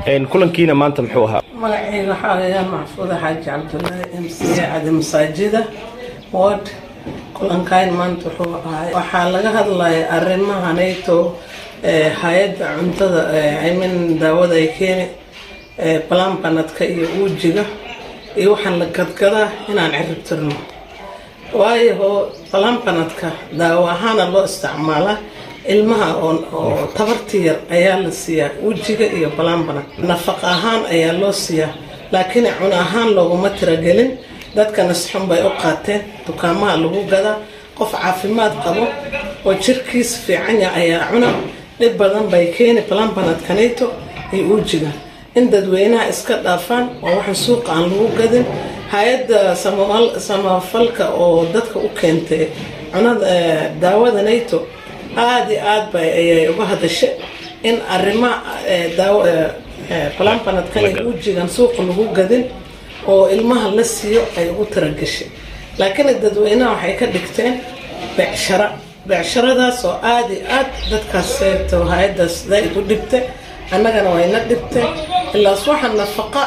kulankiina maanta muxuu ahaa magacayga waxaa layaa maxfuuda xaaji cabdulaahi m c cadi masaajida ward kulankayn maanta wuxuu ahay waxaa laga hadlaya arrimahanayto hay-adda cuntada imin daawada ay keeni balambanadka iyo uujiga iyo waxaan la gadgadaa inaan cirib tirno waayo balambanadka daawo ahaana loo isticmaalaa ilmaha oo tabarti yar ayaa la siiyaa wejiga iyo balambanad nafaq ahaan ayaa loo siiyaa laakiin cun ahaan looguma tiragelin dadka nasxun bay u qaateen dukaamaha lagu gadaa qof caafimaad qabo oo jirkiis fiican ya ayaa cuna dhib badan bay keeni balambanadkanayto iyo uujiga in dadweynaha iska dhaafaan oo waxaan suuqa aan lagu gadin hay-adda samafalka oo dadka u keentay cunada daawada nato aada iyo aad ba ayay uga hadashay in arrima balambanadkan ujigan suuqa lagu gadin oo ilmaha la siiyo ay ugu tiragashay laakiin dadweynaha waxay ka dhigteen becshara becsharadaas oo aada iyo aad dadkaas hay-adaas zaaid u dhibtay annagana wayna dhibtay ilaas waxa nafaqa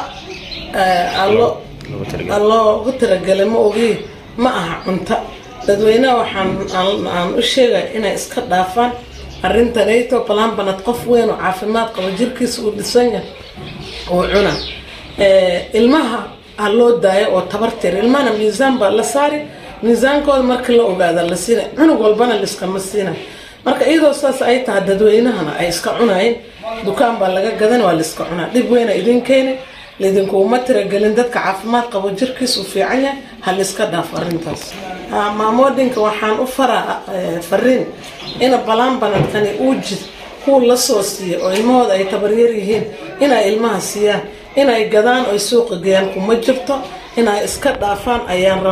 loogu tiragelay ma ogi ma aha cunta dadweynaha waxaan aan u sheegaya inay iska dhaafaan arrintanayto balambanad qof weyn oo caafimaad qabo jirkiisa uu dhisan yahay uu cuna ilmaha ha loo daayo oo tabartir ilmahana miisaan baa la saari miisaankooda marka la ogaada la siina cunug walbana liskama siina marka iyadoo saas ay tahay dadweynahana ay iska cunayn dukaan baa laga gadan waa laiska cunaa dhib weyna idin keeni laydinkuuma tiragelin dadka caafimaad qabo jirkiis uu fiican yahay ha laiska dhaafo arrintaas maamoodinka waxaan u faraa fariin ina balambanadkani uu jid kuwa la soo siiya oo ilmahooda ay tabaryar yihiin inay ilmaha siiyaan inay gadaan oy suuqa geeyaan kuma jirto inay iska dhaafaan ayaan raba